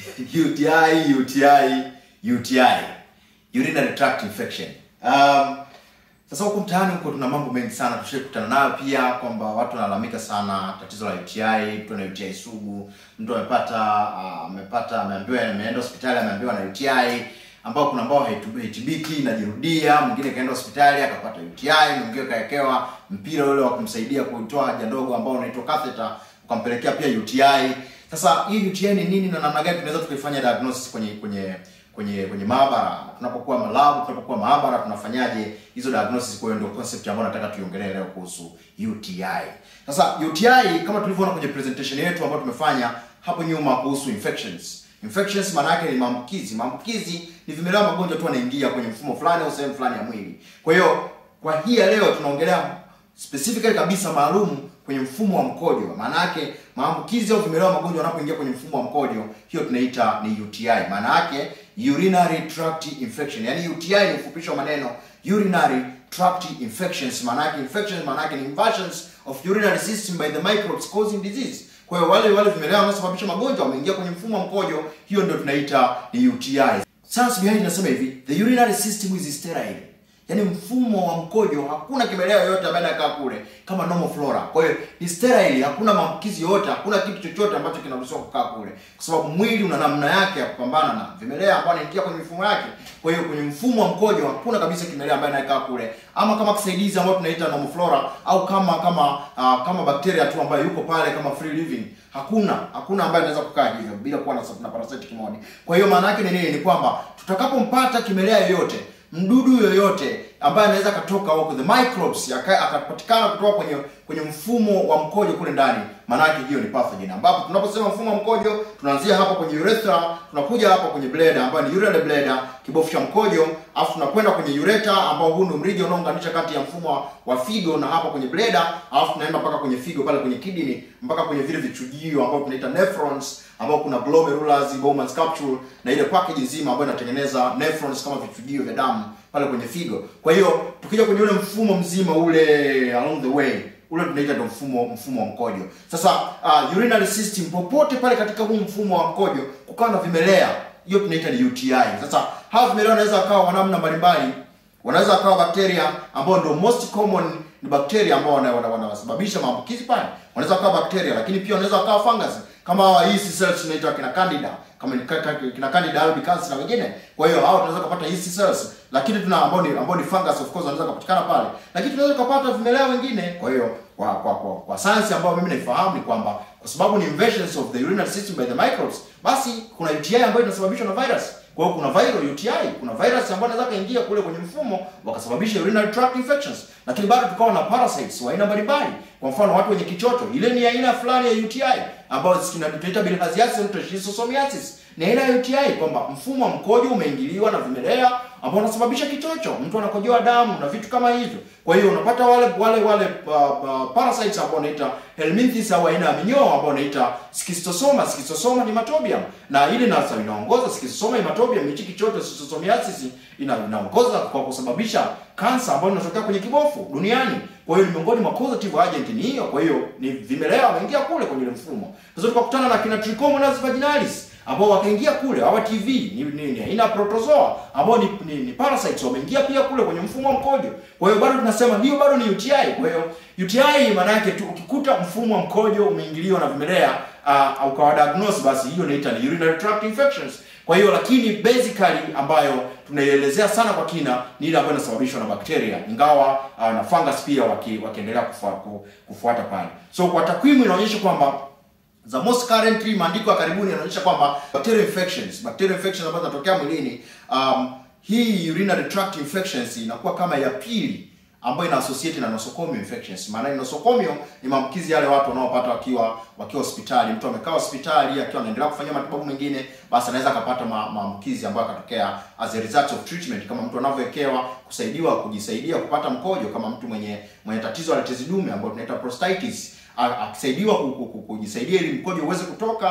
UTI, UTI, UTI, urinary tract infection. Um, sasa huku mtaani huko tuna mambo mengi sana tushakutana nayo pia kwamba watu wanalalamika sana tatizo la UTI, mtu ana UTI sugu, mtu amepata ah, amepata ameambiwa ameenda hospitali ameambiwa na UTI ambao kuna ambao haitu- haitibiki inajirudia, mwingine kaenda hospitali akapata UTI, mwingine kawekewa mpira ule wa kumsaidia kuitoa haja ndogo ambao unaitwa catheter ukampelekea pia UTI. Sasa hii UTI ni nini na namna gani tunaweza tukaifanya diagnosis kwenye kwenye kwenye kwenye maabara tunapokuwa malabu tunapokuwa maabara tunafanyaje hizo diagnosis kwa hiyo ndio concept ambayo nataka tuiongelee leo kuhusu UTI sasa UTI kama tulivyoona kwenye presentation yetu ambayo tumefanya hapo nyuma kuhusu infections infections maana yake ni maambukizi maambukizi ni vimelea magonjwa tu yanaingia kwenye mfumo fulani au sehemu fulani ya mwili kwa hiyo kwa hii ya leo tunaongelea specifically kabisa maalum kwenye mfumo wa mkojo maana yake maambukizi au vimelea vya magonjwa wanapoingia kwenye mfumo wa mkojo hiyo tunaita ni UTI maana yake urinary tract infection yani UTI ni ufupisho wa maneno urinary tract infections maana yake infections maana yake ni invasions of urinary system by the microbes causing disease kwa hiyo wale wale vimelea wanaosababisha magonjwa wameingia kwenye mfumo wa mkojo hiyo ndio tunaita ni UTI science behind inasema hivi the urinary system is sterile yaani mfumo wa mkojo hakuna kimelea yoyote ambaye anakaa kule kama normal flora kwa hiyo ni sterile hakuna maambukizi yoyote hakuna kitu chochote ambacho kinaruhusiwa kukaa kule kwa sababu mwili una namna yake ya kupambana na vimelea ambao anaingia kwenye mifumo yake kwa hiyo kwenye mfumo wa mkojo hakuna kabisa kimelea ambaye anakaa kule ama kama kisaidizi ambao tunaita normal flora au kama kama uh, kama bakteria tu ambayo yuko pale kama free living hakuna hakuna ambaye anaweza kukaa hivyo bila kuwa na, na parasitic mode kwa hiyo maana yake ni nini ni kwamba tutakapompata kimelea yoyote mdudu yoyote ambaye anaweza akatoka huko the microbes aka- akapatikana kutoka kwenye kwenye mfumo wa mkojo kule ndani maana yake hiyo ni pathogen ambapo tunaposema mfumo wa mkojo tunaanzia hapa kwenye urethra tunakuja hapa kwenye bladder ambayo ni urinary bladder kibofu cha mkojo afu tunakwenda kwenye ureta ambao huu ndio mrija unaounganisha kati ya mfumo wa, wa figo na hapa kwenye bladder alafu tunaenda mpaka kwenye figo pale kwenye kidney mpaka kwenye vile vichujio ambao tunaita nephrons ambao kuna glomerulus Bowman's capsule na ile package nzima ambayo inatengeneza nephrons kama vichujio vya damu pale kwenye figo kwa hiyo tukija kwenye ule mfumo mzima ule along the way ule tunaita ndo mfumo mfumo wa mkojo sasa uh, urinary system popote pale katika huu mfumo wa mkojo kukawa na vimelea hiyo tunaita ni UTI sasa hawa vimelea wanaweza wakawa wa namna mbalimbali wanaweza wakawa bakteria ambao ndio most common ni bakteria ambao wana- wana- wanasababisha maambukizi pale wanaweza wakawa bakteria lakini pia wanaweza wakawa fungus kama hawa yeast cells tunaitwa kina candida kama ni ka- ka- kina candida albicans na wengine kwa hiyo hao tunaweza kupata yeast cells lakini tuna ambao ni ambao ni fungus of course wanaweza kupatikana pale lakini tunaweza kupata vimelea wengine kwa hiyo kwa kwa kwa, kwa science ambayo mimi naifahamu ni kwamba kwa sababu ni invasions of the urinary system by the microbes basi kuna UTI ambayo inasababishwa na virus kwa hiyo kuna viral UTI, kuna virus ambayo inaweza kaingia kule kwenye mfumo wakasababisha urinary tract infections, lakini bado tukawa na parasites wa aina mbalimbali. Kwa mfano watu wenye kichocho, ile ni aina fulani ya UTI ambayo zina- tunaita bilharziasis au schistosomiasis. Ni aina ya UTI kwamba mfumo wa mkojo umeingiliwa na vimelea ambao unasababisha kichocho, mtu anakojoa damu na vitu kama hivyo. Kwa hiyo unapata wale wale wale uh, uh, parasites ambao wanaita helminthes au aina ya minyoo ambao wanaita schistosoma. Schistosoma nematobium na ile nasa inaongoza schistosoma nematobium, hichi kichocho schistosomiasis ina, inaongoza kwa kusababisha kansa ambayo inatokea kwenye kibofu duniani. Kwa hiyo ni miongoni mwa causative agent ni hiyo. Kwa hiyo ni vimelea wameingia kule kwenye ile mfumo. Sasa tukakutana na kina Trichomonas vaginalis ambao wakaingia kule hawa TV ni, ni, ni aina ya protozoa ambao ni, ni, ni parasites wameingia pia kule kwenye mfumo wa mkojo. Kwa hiyo bado tunasema hiyo bado ni UTI. Kwa hiyo UTI maana yake tu ukikuta mfumo wa mkojo umeingiliwa na vimelea uh, au ukawa diagnose, basi hiyo inaita ni urinary tract infections. Kwa hiyo lakini basically ambayo tunaielezea sana kwa kina ni ile ambayo inasababishwa na bakteria, ingawa uh, na fungus pia waki, wakiendelea kufua, ku- kufuata pale. So kwa takwimu inaonyesha kwamba the most currently maandiko ya karibuni yanaonyesha kwamba bacterial infections bacterial infections ambazo zinatokea mwilini um, hii urinary tract infections inakuwa kama ya pili ambayo ina associate na nosocomial infections. Maana nosocomial ni maambukizi yale watu wanaopata wakiwa wakiwa hospitali. Mtu amekaa hospitali akiwa anaendelea kufanyia matibabu mengine, basi anaweza akapata ma, maambukizi ambayo akatokea as a result of treatment, kama mtu anavyowekewa kusaidiwa kujisaidia kupata mkojo, kama mtu mwenye mwenye tatizo la tezi dume ambayo tunaita prostatitis A- akisaidiwa ku- ku- ku- kujisaidia ili mkojo uweze kutoka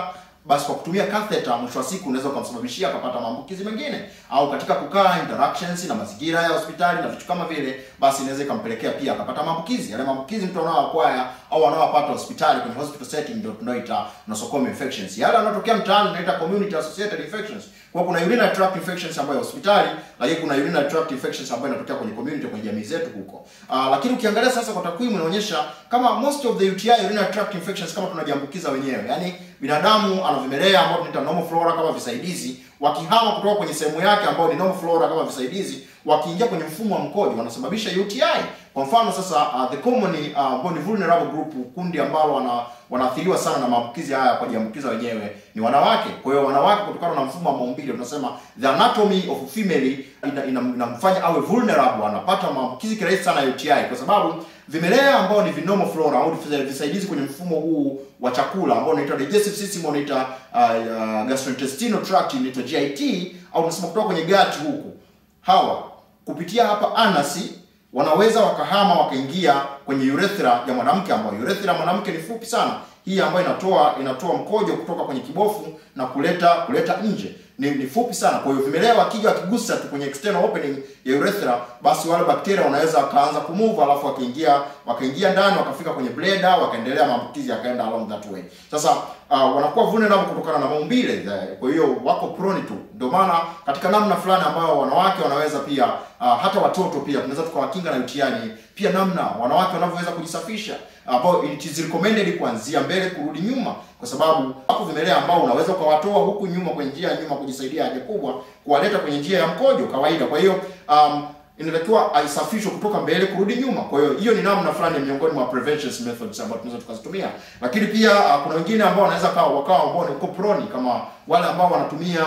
basi kwa kutumia catheter mwisho wa siku unaweza ukamsababishia akapata maambukizi mengine, au katika kukaa interactions na mazingira ya hospitali na vitu kama vile, basi inaweza ikampelekea pia akapata maambukizi. Yale maambukizi mtu anaoakwaya au anaowapata hospitali kwenye hospital setting ndio tunaoita nosocomial infections. Yale yanayotokea mtaani tunaita community associated infections. Kwa kuna urinary tract infections ambayo hospitali, lakini kuna urinary tract infections ambayo inatokea kwenye community kwenye jamii zetu huko. Uh, lakini ukiangalia sasa kwa takwimu inaonyesha kama most of the UTI urinary tract infections kama tunajiambukiza wenyewe. Yaani binadamu ana vimelea ambao tunaita normal flora kama visaidizi, wakihama kutoka kwenye sehemu yake ambayo ni normal flora kama visaidizi, wakiingia kwenye mfumo wa mkojo wanasababisha UTI. Kwa mfano sasa, uh, the common uh, ambao ni vulnerable group, kundi ambalo wana wanaathiriwa sana na maambukizi haya kwa kujiambukiza wenyewe ni wanawake. Kwa hiyo wanawake, kutokana na mfumo wa maumbile, tunasema the anatomy of female inamfanya ina, ina awe vulnerable, anapata maambukizi kirahisi sana ya UTI kwa sababu vimelea ambao ni vinomo flora au visaidizi kwenye mfumo huu wa chakula ambao unaitwa digestive system, unaita uh, uh, gastrointestinal tract, unaitwa GIT au tunasema kutoka kwenye gut huku, hawa kupitia hapa anasi wanaweza wakahama wakaingia kwenye urethra ya mwanamke, ambayo urethra ya mwanamke ni fupi sana, hii ambayo inatoa inatoa mkojo kutoka kwenye kibofu na kuleta kuleta nje ni, ni fupi sana. Kwa hiyo vimelea wakija wakigusa tu kwenye external opening ya urethra, basi wale bakteria wanaweza wakaanza kumove, alafu wakaingia wakaingia ndani wakafika kwenye bladder, wakaendelea maambukizi yakaenda along that way. Sasa uh, wanakuwa vulnerable kutokana na maumbile, kwa hiyo wako prone tu. Ndio maana katika namna fulani ambayo wanawake wanaweza pia uh, hata watoto pia tunaweza tukawakinga na UTI pia namna wanawake wanavyoweza kujisafisha ambao it is recommended kuanzia mbele kurudi nyuma, kwa sababu hapo vimelea ambao unaweza ukawatoa huku nyuma kwenye njia ya nyuma kujisaidia haja kubwa, kuwaleta kwenye njia ya mkojo kawaida. Kwa hiyo um, inatakiwa aisafishwe kutoka mbele kurudi nyuma. Kwa hiyo hiyo ni namna fulani miongoni mwa prevention methods ambazo tunaweza tukazitumia, lakini pia uh, kuna wengine ambao wanaweza kawa wakawa ambao ni prone kama wale ambao wanatumia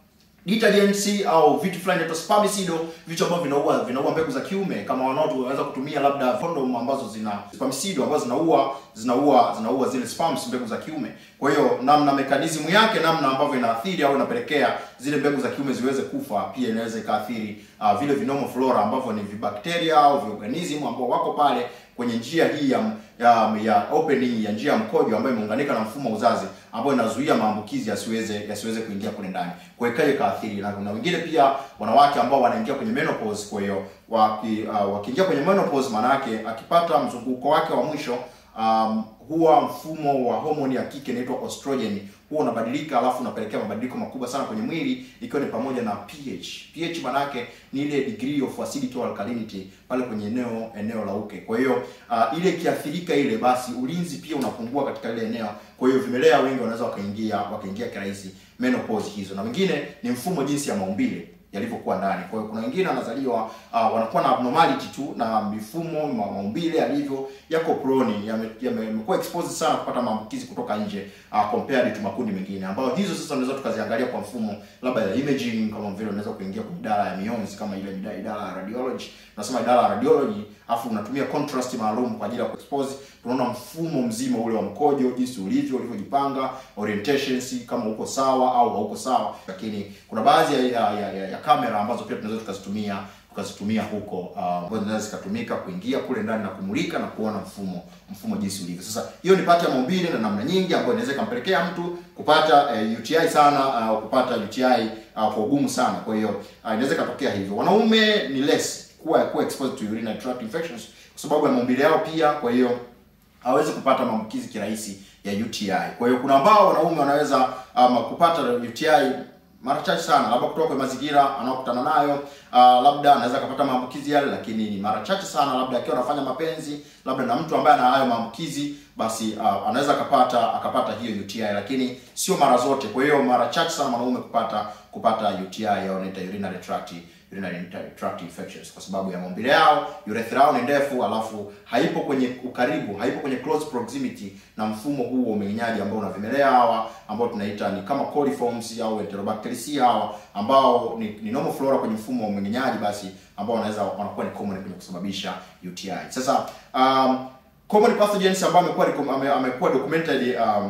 detergents au vitu fulani inaitwa spermicide, vitu ambavyo vinaua vinaua mbegu za kiume, kama wanaotu wanaweza kutumia labda condom ambazo zina spermicide ambazo zinaua zinaua zinaua zile sperms, mbegu za kiume. Kwa hiyo namna mekanizmu yake, namna ambavyo inaathiri au inapelekea zile mbegu za kiume ziweze kufa, pia inaweza ikaathiri uh, vile vinomo flora ambavyo ni vibakteria au viorganism ambao wako pale kwenye njia hii ya, ya, ya opening ya njia ya mkojo ambayo imeunganika na mfumo wa uzazi ambayo inazuia maambukizi yasiweze yasiweze kuingia kule ndani. Kwa hiyo ikaje kaathiri na, na wengine pia wanawake ambao wanaingia kwenye menopause. Kwa hiyo waki, uh, wakiingia kwenye menopause, maana yake akipata mzunguko wake wa mwisho um, huwa mfumo wa homoni ya kike inaitwa estrogen huwa unabadilika, alafu unapelekea mabadiliko makubwa sana kwenye mwili, ikiwa ni pamoja na pH. pH maana yake ni ile degree of acidity or alkalinity pale kwenye eneo eneo la uke. Kwa hiyo uh, ile ikiathirika ile, basi ulinzi pia unapungua katika ile eneo. Kwa hiyo vimelea wengi wanaweza wakaingia wakaingia kirahisi menopause hizo, na wengine ni mfumo jinsi ya maumbile yalivyokuwa ndani. Kwa hiyo kuna wengine wanazaliwa uh, wanakuwa na abnormality tu na mifumo ma, maumbile yalivyo yako prone yamekuwa yame, exposed sana kupata maambukizi kutoka nje uh, compared to makundi mengine ambayo hizo sasa unaweza tukaziangalia kwa mfumo labda ya imaging, kama vile unaweza kuingia kwenye idara ya mionzi kama ile idara ya radiology, unasema idara ya radiology, afu unatumia contrast maalum kwa ajili ya kuexpose, tunaona mfumo mzima ule wa mkojo jinsi ulivyo ulivyojipanga, orientations kama uko sawa au hauko sawa. Lakini kuna baadhi ya, ya, ya, ya, ya kamera ambazo pia tunaweza tukazitumia tukazitumia huko ambazo uh, zinaweza zikatumika kuingia kule ndani na kumulika na kuona mfumo mfumo jinsi ulivyo. Sasa hiyo ni pati ya maumbile na namna nyingi ambayo inaweza ikampelekea mtu kupata uh, UTI sana au uh, kupata UTI uh, kwa ugumu sana. Kwa hiyo uh, inaweza ikatokea hivyo. Wanaume ni less kuwa kuwa exposed to urinary tract infections kwa sababu ya maumbile yao pia, kwa hiyo hawezi kupata maambukizi kirahisi ya UTI. Kwa hiyo kuna ambao wanaume wanaweza um, kupata UTI mara chache sana, labda kutoka kwa mazingira anayokutana nayo. Uh, labda anaweza akapata maambukizi yale, lakini ni mara chache sana, labda akiwa anafanya mapenzi labda na mtu ambaye ana hayo maambukizi, basi uh, anaweza akapata akapata hiyo UTI, lakini sio mara zote. Kwa hiyo mara chache sana mwanaume kupata kupata UTI au inaita urinary tract urinary tract infections kwa sababu ya maumbile yao, urethra yao ni ndefu, alafu haipo kwenye ukaribu, haipo kwenye close proximity na mfumo huu wa umeng'enyaji ambao una vimelea hawa ambao tunaita ni kama coliforms au enterobacteriaceae hawa ambao ni, ni normal flora kwenye mfumo wa umeng'enyaji, basi ambao wanaweza wanakuwa ni common kwenye kusababisha UTI. Sasa um, common pathogens ambao amekuwa amekuwa documented um,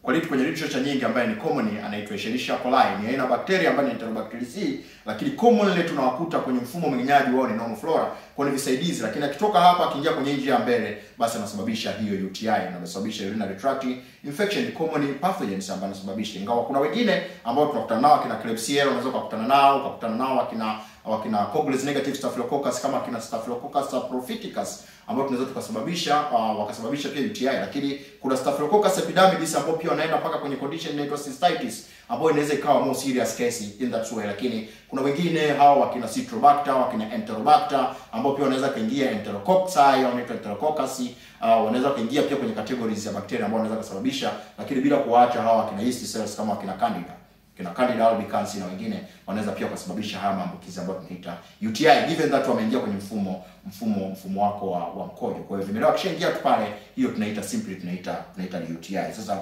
kwa lit kwenye literature nyingi ambaye ni common anaitwa Escherichia coli. Ni aina ya bakteria ambayo ni Enterobacteriaceae, lakini commonly tunawakuta kwenye mfumo mmeng'enyaji wao ni normal flora, kwa ni visaidizi, lakini akitoka hapa akiingia kwenye njia ya mbele, basi anasababisha hiyo UTI na anasababisha urinary tract infection, common pathogens ambayo anasababisha. Ingawa kuna wengine ambao tunakutana nao kina Klebsiella, unaweza kukutana nao ukakutana nao akina wakina Coagulous negative staphylococcus kama kina Staphylococcus saprophyticus ambao tunaweza tukasababisha uh, wakasababisha pia UTI, lakini kuna Staphylococcus epidermidis ambao pia wanaenda mpaka kwenye condition inaitwa cystitis ambayo inaweza ikawa more serious case in that way, lakini kuna wengine hao wakina Citrobacter, wakina Enterobacter ambao pia wanaweza kaingia Enterococci au inaitwa Enterococcus uh, wanaweza kaingia pia kwenye categories ya bakteria ambao wanaweza kusababisha, lakini bila kuwaacha hawa wakina yeast cells kama wakina Candida kina Candida albicans na wengine wanaweza pia kusababisha haya maambukizi ambayo tunaita UTI given that wameingia kwenye mfumo mfumo mfumo wako wa, wa mkojo. Kwa hiyo vimelea kishaingia tu pale, hiyo tunaita simply tunaita tunaita ni UTI. Sasa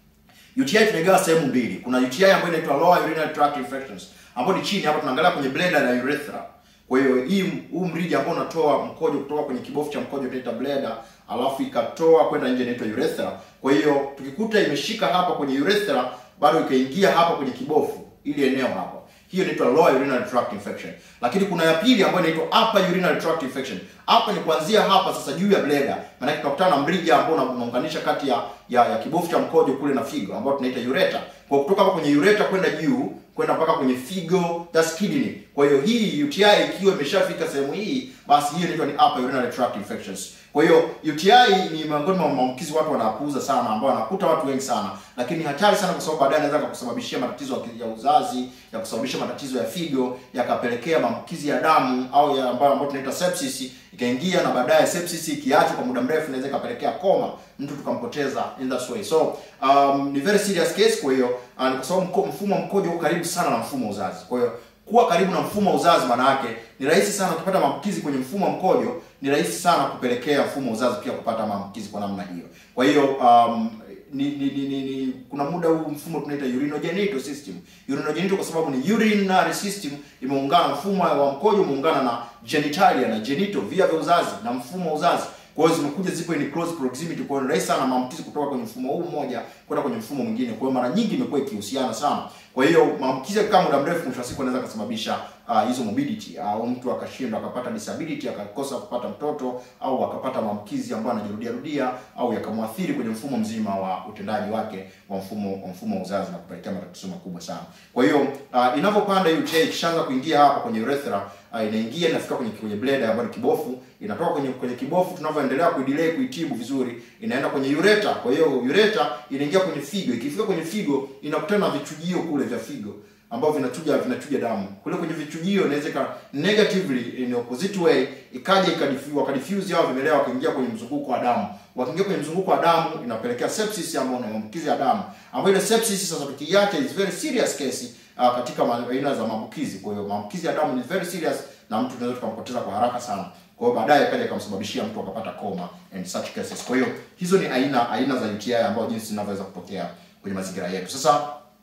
UTI tunaigawa sehemu mbili. Kuna UTI ambayo inaitwa lower urinary tract infections ambayo ni chini hapa, tunaangalia kwenye bladder na urethra. Kwa hiyo hii huu mrija ambao unatoa mkojo kutoka kwenye kibofu cha mkojo tunaita bladder, alafu ikatoa kwenda nje inaitwa urethra. Kwa hiyo tukikuta imeshika hapa kwenye urethra bado ikaingia hapa kwenye kibofu ili eneo hapa, hiyo inaitwa lower urinary tract infection. Lakini kuna ya pili ambayo inaitwa upper urinary tract infection. Hapa ni kuanzia hapa sasa juu ya bladder, maana tunakutana na mrija ambao unaunganisha kati ya, ya ya kibofu cha mkojo kule na figo ambao tunaita ureter. Kwa kutoka hapa kwenye ureter kwenda juu kwenda mpaka kwenye figo that's kidney. Kwa hiyo hii UTI ikiwa imeshafika sehemu hii, basi hiyo inaitwa ni upper urinary tract infections. Kwa hiyo UTI ni miongoni mwa maambukizi watu wanapuuza sana, ambao wanakuta watu wengi sana, lakini hatari sana, kwa sababu baadaye anaweza kukusababishia matatizo ya uzazi, ya kusababisha matatizo ya figo, yakapelekea maambukizi ya damu au ya ambayo ambayo tunaita sepsis ikaingia, na baadaye sepsis ikiachwa kwa muda mrefu inaweza ikapelekea koma, mtu tukampoteza in that way. So um, ni very serious case. Kwa hiyo uh, kwa sababu mfumo wa mkojo uko karibu sana na mfumo wa uzazi, kwa hiyo kuwa karibu na mfumo wa uzazi maana yake ni rahisi sana ukipata maambukizi kwenye mfumo wa mkojo, ni rahisi sana kupelekea mfumo wa uzazi pia kupata maambukizi kwa namna hiyo. Kwa hiyo um, ni, ni, ni, ni, ni kuna muda huu mfumo tunaita urinogenital system. Urinogenital kwa sababu ni urinary system imeungana, mfumo wa mkojo umeungana na genitalia na genital, via vya uzazi na mfumo wa uzazi kwa hiyo zimekuja zipo in close proximity, kwa hiyo rahisi sana maambukizi kutoka kwenye mfumo huu mmoja kwenda kwenye mfumo mwingine. Kwa hiyo mara nyingi imekuwa ikihusiana sana. Kwa hiyo maambukizi yakikaa muda mrefu, mwisho wa siku anaweza kusababisha uh, hizo morbidity au uh, mtu akashindwa akapata disability akakosa kupata mtoto au akapata maambukizi ambayo anajirudia rudia au yakamwathiri kwenye mfumo mzima wa utendaji wake wa mfumo wa mfumo wa uzazi na kupelekea matatizo makubwa sana. Kwa hiyo uh, inavyopanda UTI ikishaanza kuingia hapa kwenye urethra uh, inaingia inafika kwenye kwenye bladder ambayo ni kibofu, inatoka kwenye kwenye kibofu, tunavyoendelea kuidelay kuitibu vizuri, inaenda kwenye ureter. Kwa hiyo ureter inaingia kwenye figo, ikifika kwenye figo inakutana na vichujio kule vya figo ambao vinachuja vinachuja damu kule kwenye vichujio, inaweza ika negatively in opposite way ikaja ikadifu wakadifuse hao vimelea wakaingia kwenye mzunguko wa damu. Wakiingia kwenye mzunguko wa damu inapelekea sepsis ambayo ni maambukizi ya damu, ambayo ile sepsis sasa tukiacha is very serious case uh, katika aina za maambukizi. Kwa hiyo maambukizi ya damu ni very serious na mtu tunaweza tukampoteza kwa haraka sana. Kwa hiyo baadaye kaja ikamsababishia mtu akapata coma and such cases. Kwa hiyo hizo ni aina aina za UTI ambazo jinsi zinavyoweza kutokea kwenye mazingira yetu. Sasa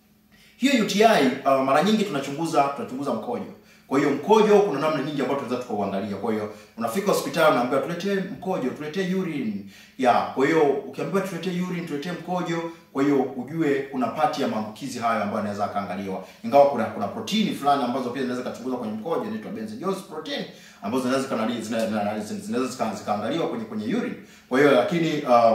hiyo UTI uh, mara nyingi tunachunguza tunachunguza mkojo. Kwa hiyo mkojo kuna namna nyingi ambayo tunaweza tukauangalia. Kwa hiyo unafika hospitali unaambiwa tuletee mkojo, tuletee urine. Ya, kwa hiyo ukiambiwa tuletee urine, tuletee mkojo, kwa hiyo ujue kuna pati ya maambukizi hayo ambayo yanaweza kaangaliwa. Ingawa kuna kuna protini fulani ambazo pia zinaweza kuchunguzwa kwenye mkojo inaitwa benzoiose protein ambazo zinaweza kanali zinaweza zikaangaliwa kwenye kwenye urine. Kwa hiyo lakini uh,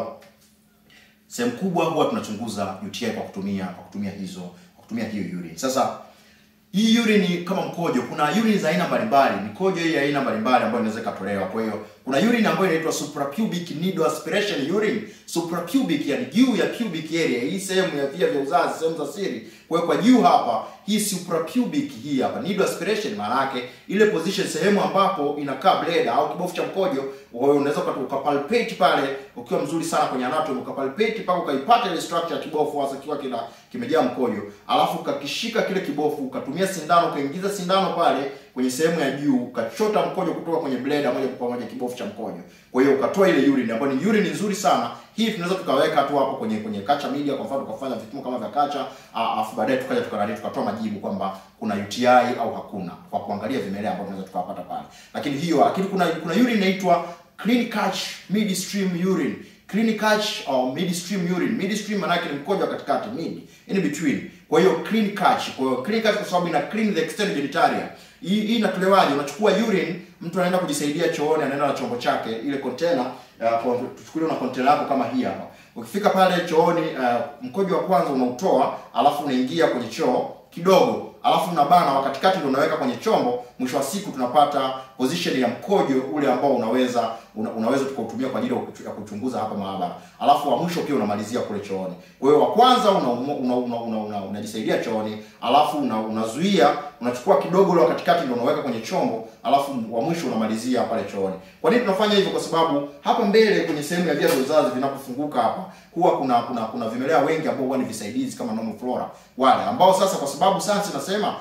sehemu kubwa huwa tunachunguza UTI kwa kutumia kwa kutumia hizo kwa kutumia hiyo urine. Sasa hii urine kama mkojo, kuna urine za aina mbalimbali, mikojo hii aina mbalimbali ambayo inaweza ikatolewa. Kwa hiyo kuna urine ambayo inaitwa suprapubic needle aspiration urine. Suprapubic, yani juu ya pubic area, hii sehemu ya via vya uzazi, sehemu za siri. Kwa hiyo kwa juu hapa, hii suprapubic hii hapa needle aspiration, maana yake ile position, sehemu ambapo inakaa bladder au kibofu cha mkojo. Kwa hiyo unaweza ukapalpate pale ukiwa mzuri sana kwenye anatomy, ukapalpate mpaka ukaipata ile structure ya kibofu hasa kiwa kina kimejaa mkojo, alafu ukakishika kile kibofu, ukatumia sindano, ukaingiza sindano pale kwenye sehemu ya juu, ukachota mkojo kutoka kwenye bladder moja kwa moja kibofu cha mkojo. Kwa hiyo ukatoa ile urine ambayo ni urine nzuri sana. Hii tunaweza tukaweka tu hapo kwenye kwenye Kacha Media kwa mfano, tukafanya vipimo kama vya Kacha, alafu baadaye tukaja tukarudi tukatoa majibu kwamba kuna UTI au hakuna, kwa kuangalia vimelea ambavyo tunaweza tukawapata pale. Lakini hiyo lakini kuna kuna urine inaitwa clean catch midstream urine. clean catch au midstream urine. Midstream maana yake ni mkojo wa katikati, mid, in between. Kwa hiyo clean catch. Kwa hiyo clean catch kwa sababu ina clean the external genitalia. Hii hii inatolewaje? Unachukua urine, mtu anaenda kujisaidia chooni, anaenda na chombo chake, ile container, uh, tuchukulie na container yako kama hii hapa. Ukifika pale chooni, uh, mkojo wa kwanza unautoa, alafu unaingia kwenye choo kidogo alafu unabana wa katikati ndio unaweka kwenye chombo. Mwisho wa siku tunapata position ya mkojo ule ambao unaweza una, unaweza tukautumia kwa ajili ya kuchunguza hapa maabara, alafu wa mwisho pia unamalizia kule chooni. Kwa hiyo wa kwanza unajisaidia una, una, una, una, una chooni, alafu una, unazuia unachukua kidogo ule wa katikati ndio unaweka kwenye chombo, alafu wa mwisho unamalizia pale chooni. Kwa nini tunafanya hivyo? Kwa sababu hapa mbele kwenye sehemu ya via vya uzazi vinapofunguka hapa huwa kuna kuna kuna vimelea wengi ambao huwa ni visaidizi kama normal flora wale ambao sasa, kwa sababu sayansi inasema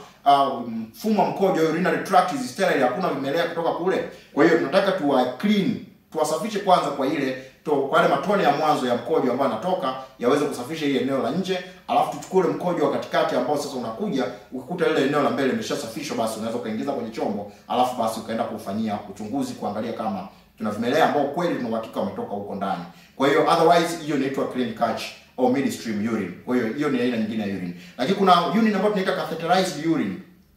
mfumo uh, wa mkojo urinary tract is sterile, hakuna vimelea kutoka kule. Kwa hiyo tunataka tuwa clean, tuwasafishe kwanza kwa ile to, kwa yale matone ya mwanzo ya mkojo ambayo yanatoka yaweze kusafisha ile eneo la nje, alafu tuchukue ule mkojo wa katikati ambao sasa unakuja ukikuta ile eneo la mbele limeshasafishwa, basi unaweza ukaingiza kwenye chombo, alafu basi ukaenda kufanyia uchunguzi kuangalia kama tuna vimelea ambao kweli tuna uhakika wametoka huko ndani. Kwa hiyo otherwise hiyo inaitwa clean catch au midstream urine. Kwa hiyo hiyo ni aina nyingine ya urine. Lakini kuna urine ambayo tunaita catheterized urine.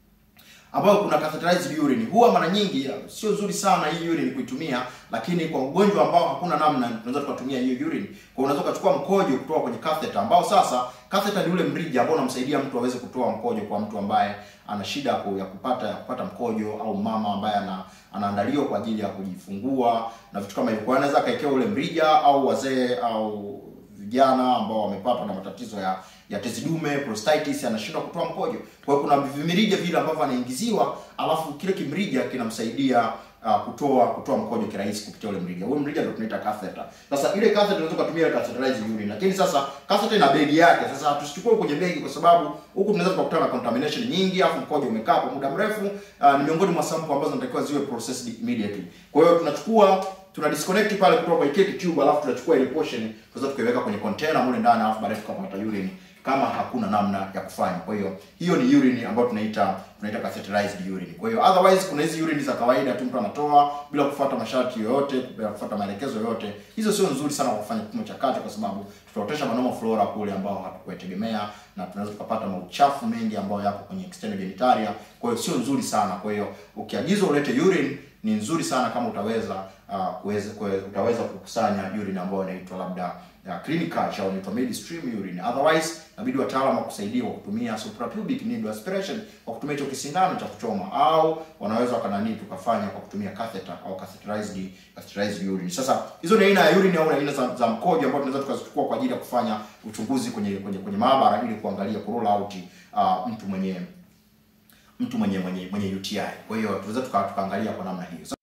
Ambayo kuna catheterized urine. Huwa mara nyingi sio nzuri sana hii urine kuitumia, lakini kwa ugonjwa ambao hakuna namna tunaweza tukatumia hiyo urine. Kwa unaweza ukachukua mkojo kutoka kwenye catheter ambao sasa catheter ni ule mrija ambao unamsaidia mtu aweze kutoa mkojo kwa mtu ambaye ana shida ya kupata ya kupata mkojo au mama ambaye ana anaandaliwa kwa ajili ya kujifungua na vitu kama hivyo. Kwa hiyo anaweza akaekewa ule mrija au wazee au vijana ambao wamepatwa na matatizo ya ya tezi dume, prostatitis, anashindwa kutoa mkojo. Kwa hiyo kuna vimirija vile ambavyo anaingiziwa, alafu kile kimrija kinamsaidia uh, kutoa kutoa mkojo kirahisi kupitia ule mrija. Huo mrija ndio tunaita catheter. Sasa ile catheter unaweza kutumia catheterized urine, lakini sasa catheter ina begi yake. Sasa tusichukue kwenye begi kwa sababu huku tunaweza tukakutana na contamination nyingi, afu mkojo umekaa kwa muda mrefu. Uh, ni miongoni mwa sample ambazo zinatakiwa ziwe processed immediately. Kwa hiyo tunachukua tuna disconnect pale kutoka kwenye cake tube, alafu tunachukua ile portion tunaweza tukaiweka kwenye container mule ndani, alafu baadaye tukapata urine kama hakuna namna ya kufanya. Kwa hiyo hiyo ni urine ambayo tunaita tunaita catheterized urine. Kwa hiyo otherwise kuna hizi urine za kawaida tu mtu anatoa bila kufuata masharti yoyote, bila kufuata maelekezo yoyote. Hizo sio nzuri sana kwa kufanya kipimo cha kati, kwa sababu tutaotesha manoma flora kule ambao hatukuyategemea na tunaweza tukapata mauchafu mengi ambayo yako kwenye external genitalia. Kwa hiyo sio nzuri sana. Kwa hiyo ukiagizwa ulete urine ni nzuri sana kama utaweza uh, kuweza utaweza kukusanya urine ambayo inaitwa labda ya clinical au inaitwa midstream urine. Otherwise inabidi wataalamu wakusaidia kwa kutumia suprapubic needle aspiration kwa kutumia hicho kisindano cha kuchoma, au wanaweza wakanani tukafanya kwa kutumia catheter au catheterized catheterized urine. Sasa hizo ni aina ya urine au aina za, za mkojo ambayo tunaweza tukazichukua kwa ajili ya kufanya uchunguzi kwenye kwenye, kwenye maabara ili kuangalia kurule out uh, mtu mwenye mtu mwenye mwenye mwenye UTI. Kwa hiyo tunaweza tukaangalia kwa namna hiyo.